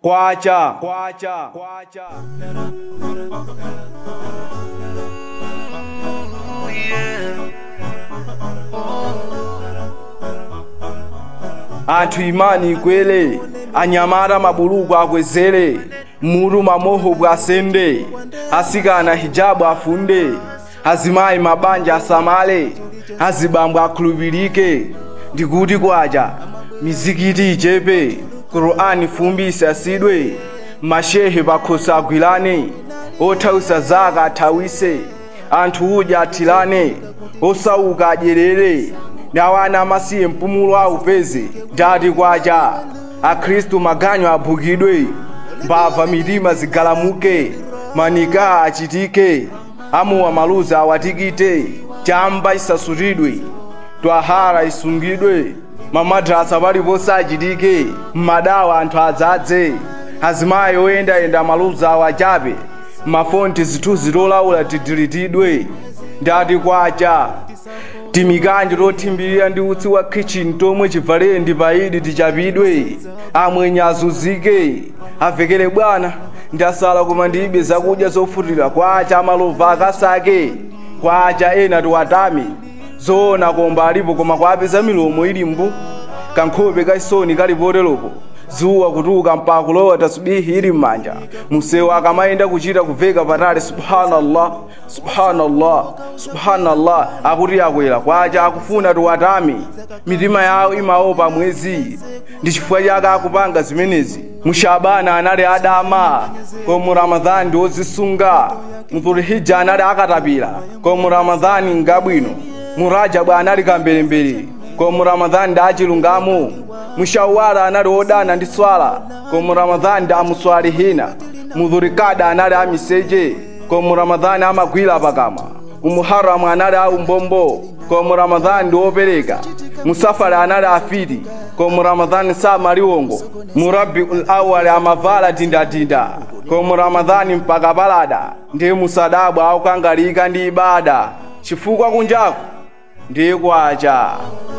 kwacha kwacha kwacha anthu imani ikwere anyamata mabuluku akwezere muru mamoho bwasende asikana hijabu afunde azimayi mabanja asamale azibambo akhulupirike ndikuti kwacha mizikiti ichepe qur'ani fumbise asidwe mashehe pakhosi agwirane othawisa zaka athawise anthu udya athirane osauka adyerere nawana amasiye mpumulo aupeze ndati kwacha akhristu maganyo aphukidwe mbava mitima zigalamuke manika achitike amuwa maluza awatikite chamba isasutidwe twahara isungidwe mamadrasa paliponse achitike mmadawa anthu adzadze azimayi oyendayenda maluza awachape mafonti zithunzi tolaula tidilitidwe ndati kwacha timikanje tothimbirira ndi utsi wa kitchen tomwe chivalere ndi paidi tichapidwe amwenye azunzike avekere bwana ndasala koma ndibe zakudya zofutira kwacha amalova akasake kwacha ena tiwatame zoona komba alipo koma kwapeza milomo ili mbu kankhope kaisoni kali poteropo zuwa kutuka mpaka kulowa tasbihi ili m'manja musewu akamayenda kuchita kuveka patali subhanallah subhanallah subhanallah akuti akwera kwacha akufuna tiwatame mitima yawo imaopa mwezi ndi chifukwa chake akupanga zimenezi mushabana anali adama komu ramadhani ndi ozisunga mudhulihija anali akatapira komu ramadhani ngabwino murajabu anali kambelembere komu ramadhani ndi achilungamo mushawala anali odana ndi swala komu ramadhani ndi amuswalihina mudhurikada anali amiseche komu ramadhani amagwira pakamwa umuharamu anali aumbombo komu ramadhani ndi opereka musafari anali afiti komu ramadhani samaliwongo murabiul awali amavala dindatinda komu ramadhani mpaka palada ndi musadabwa aukangalika ndi ibada chifukwa kunjaku ndi kwacha